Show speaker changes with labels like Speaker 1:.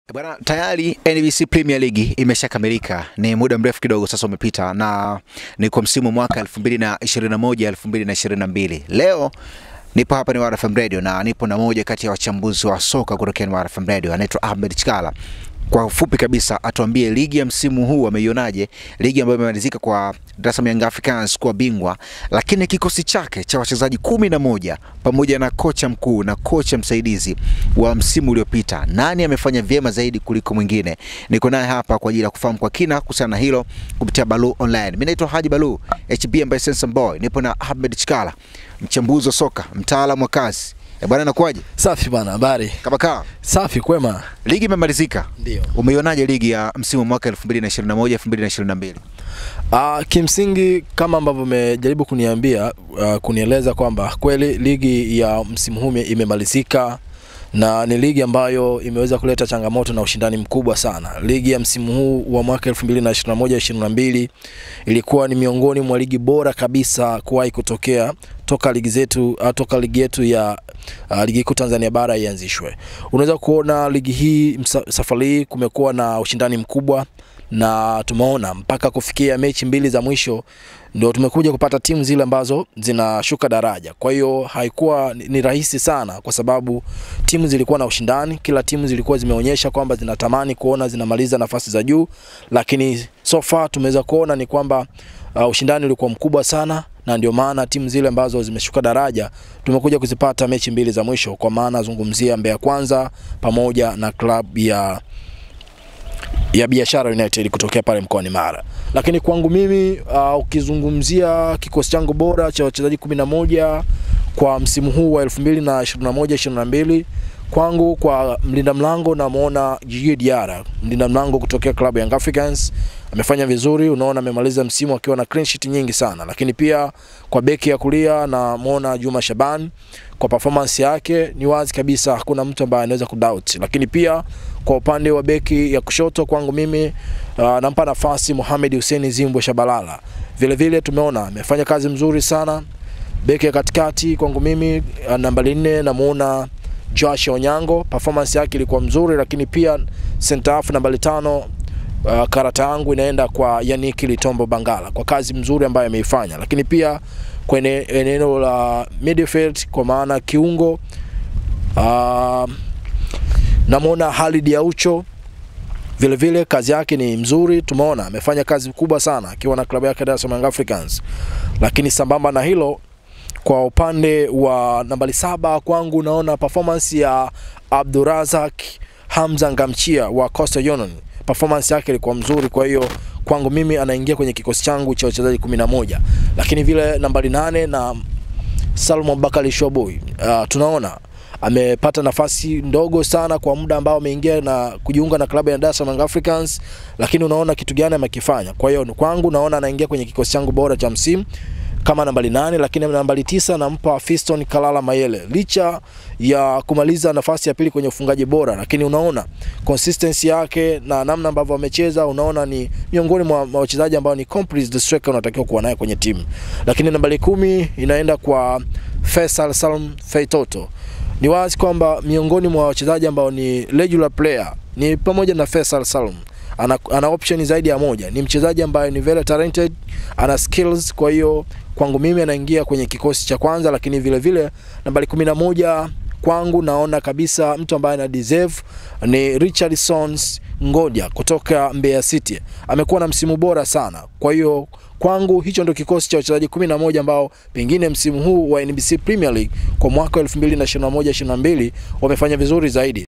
Speaker 1: Bwana, tayari NBC Premier League imeshakamilika. Ni muda mrefu kidogo sasa umepita, na ni kwa msimu mwaka 2021 2022. Leo nipo hapa ni Wara FM Radio na nipo na moja kati ya wachambuzi wa soka kutoka Wara FM Radio, anaitwa Ahmed Chikala. Kwa ufupi kabisa, atuambie ligi ya msimu huu ameionaje, ligi ambayo imemalizika kwa Dar es Salaam Young Africans kuwa bingwa, lakini kikosi chake cha wachezaji kumi na moja pamoja na kocha mkuu na kocha msaidizi wa msimu uliopita, nani amefanya vyema zaidi kuliko mwingine? Niko naye hapa kwa ajili ya kufahamu kwa kina kuhusiana na hilo kupitia Balu Online. Mimi naitwa Haji Balu HB ambaye Sensa Boy, nipo na Ahmed Chikala, mchambuzi wa soka, mtaalamu wa kazi. E bwana, nakuaje?
Speaker 2: Safi bana, habari?
Speaker 1: Kama kaa
Speaker 2: Safi, kwema.
Speaker 1: ligi imemalizika,
Speaker 2: Ndio.
Speaker 1: umeionaje ligi ya msimu mwaka 2021 2022?
Speaker 2: Uh, kimsingi kama ambavyo umejaribu kuniambia uh, kunieleza kwamba kweli ligi ya msimu huu imemalizika na ni ligi ambayo imeweza kuleta changamoto na ushindani mkubwa sana. Ligi ya msimu huu wa mwaka 2021-2022 ilikuwa ni miongoni mwa ligi bora kabisa kuwahi kutokea toka ligi zetu uh, toka ligi yetu ya uh, ligi kuu Tanzania bara ianzishwe. Unaweza kuona ligi hii msa- safari hii kumekuwa na ushindani mkubwa na tumeona mpaka kufikia mechi mbili za mwisho ndio tumekuja kupata timu zile ambazo zinashuka daraja. Kwa hiyo haikuwa ni ni rahisi sana, kwa sababu timu zilikuwa na ushindani, kila timu zilikuwa zimeonyesha kwamba zinatamani kuona zinamaliza nafasi za juu, lakini so far tumeweza kuona ni kwamba uh, ushindani ulikuwa mkubwa sana na ndio maana timu zile ambazo zimeshuka daraja tumekuja kuzipata mechi mbili za mwisho, kwa maana zungumzia Mbeya Kwanza pamoja na klabu ya ya Biashara United kutokea pale mkoani Mara. Lakini kwangu mimi uh, ukizungumzia kikosi changu bora cha wachezaji 11 kwa msimu huu wa 2021 22 kwangu kwa mlinda mlango namuona Djigui Diarra, mlinda mlango kutokea klabu ya Young Africans amefanya vizuri, unaona amemaliza msimu akiwa na clean sheet nyingi sana. Lakini pia kwa beki ya kulia namuona Juma Shaban kwa performance yake ni wazi kabisa hakuna mtu ambaye anaweza kudoubt. Lakini pia kwa upande wa beki ya kushoto kwangu mimi uh, nampa nafasi Mohamed Hussein Zimbwe Shabalala. Vile vile tumeona amefanya kazi mzuri sana. Beki ya katikati kwangu mimi uh, nambari nne namuona Josh Onyango, performance yake ilikuwa mzuri, lakini pia center half nambari tano uh, karata yangu inaenda kwa Yannick Litombo Bangala kwa kazi mzuri ambayo ameifanya, lakini pia kwenye eneo la midfield kwa maana kiungo uh, namwona Halid Aucho vile vile kazi yake ni mzuri, tumeona amefanya kazi kubwa sana akiwa na klabu yake Dar es Salaam Young Africans. Lakini sambamba na hilo, kwa upande wa nambari saba kwangu naona performance ya Abdurazak Hamza Ngamchia wa Coastal Union, performance yake ilikuwa mzuri, kwa hiyo kwangu mimi anaingia kwenye kikosi changu cha wachezaji 11. Lakini vile nambari nane na Salmo Bakari Shoboi uh, tunaona amepata nafasi ndogo sana kwa muda ambao ameingia na kujiunga na klabu ya Dar es Salaam Young Africans, lakini unaona kitu gani amekifanya. Kwa hiyo kwangu naona anaingia kwenye kikosi changu bora cha msimu kama nambari nane, lakini nambari tisa nampa Fiston Kalala Mayele licha ya kumaliza nafasi ya pili kwenye ufungaji bora, lakini unaona consistency yake na namna ambavyo amecheza, unaona ni miongoni mwa mwa wachezaji ambao ni complete striker unatakiwa kuwa naye kwenye timu. Lakini nambari kumi inaenda kwa Faisal Salum Feitoto. Ni wazi kwamba miongoni mwa wachezaji ambao ni regular player ni pamoja na Faisal Salum ana, ana option zaidi ya moja. Ni mchezaji ambaye ni very talented, ana skills. Kwa hiyo kwangu mimi anaingia kwenye kikosi cha kwanza, lakini vile vile nambari kumi na moja kwangu naona kabisa mtu ambaye ana deserve ni Richardson Ngoja kutoka Mbeya City. Amekuwa na msimu bora sana, kwa hiyo kwangu hicho ndio kikosi cha wachezaji 11 ambao pengine msimu huu wa NBC Premier League kwa mwaka 2021 22 wamefanya vizuri zaidi.